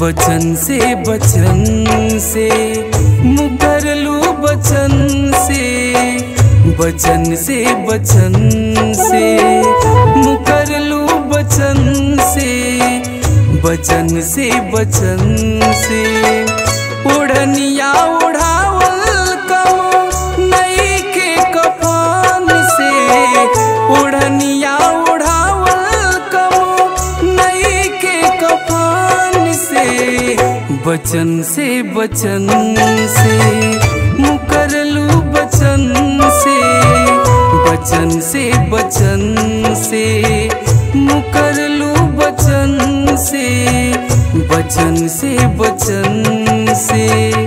बचन से बचन से मुकर लू बचन से बचन से बचन से मुकर लू बचन से बचन से बचन से उड़निया उड़ावल कम नई के कफन से उड़निया उड़ावल कम नई के कफन से बचन से बचन से मुकरलू बचन से बचन से बचन से मुकरलू बचन से बचन से बचन से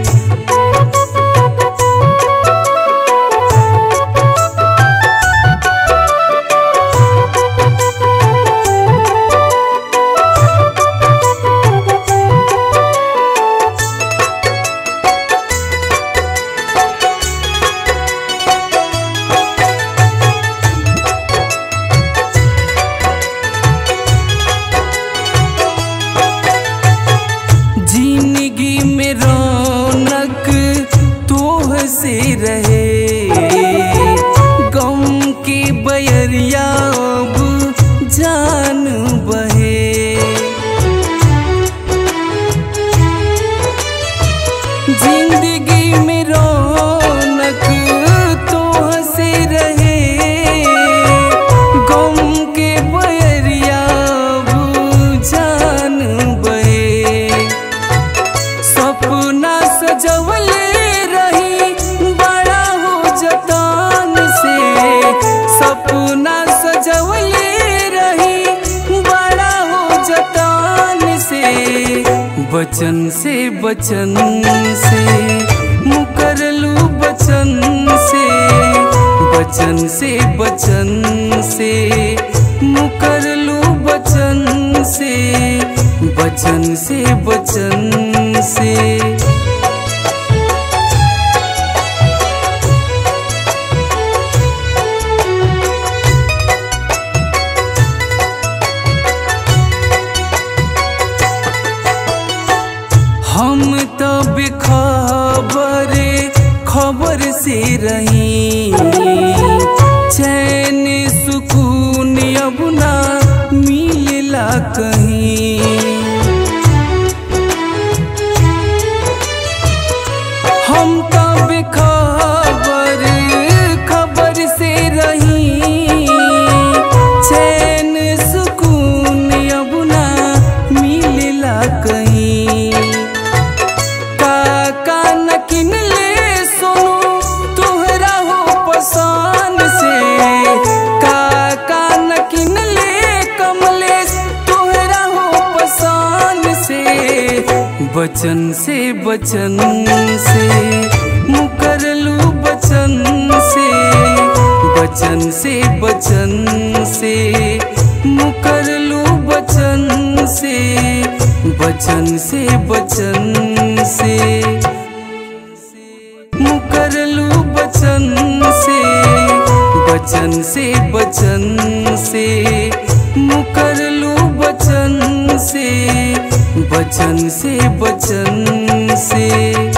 जिंदगी में रौनक तोह से रहे गम के बयरिया अब जान बहे जिंदगी में रौनक तोह से रहे गम के बयरिया अब जान बहे सपना सजवले रही बड़ा हो जतान से सपना सजवले रही बड़ा हो जतान से बचन से बचन से मुकरलू बचन से बचन से बचन से मुकरलू बचन से बचन से बचन से हम तो बेखबर खबर से रही चैन सुकून अब ना मिलला कहीं हम तो बेखबर खबर से रही चैन सुकून अब ना मिलला कहीं काका न किनले सोनू तोहरा हो पसान से काका न किनले कमलेश तोहरा हो पसान से बचन से बचन से मुकरलू बचन से बचन से बचन से मुकरलू बचन से बचन से बचन से मुकरलू बचन से बचन से बचन से मुकरलू बचन से बचन से बचन से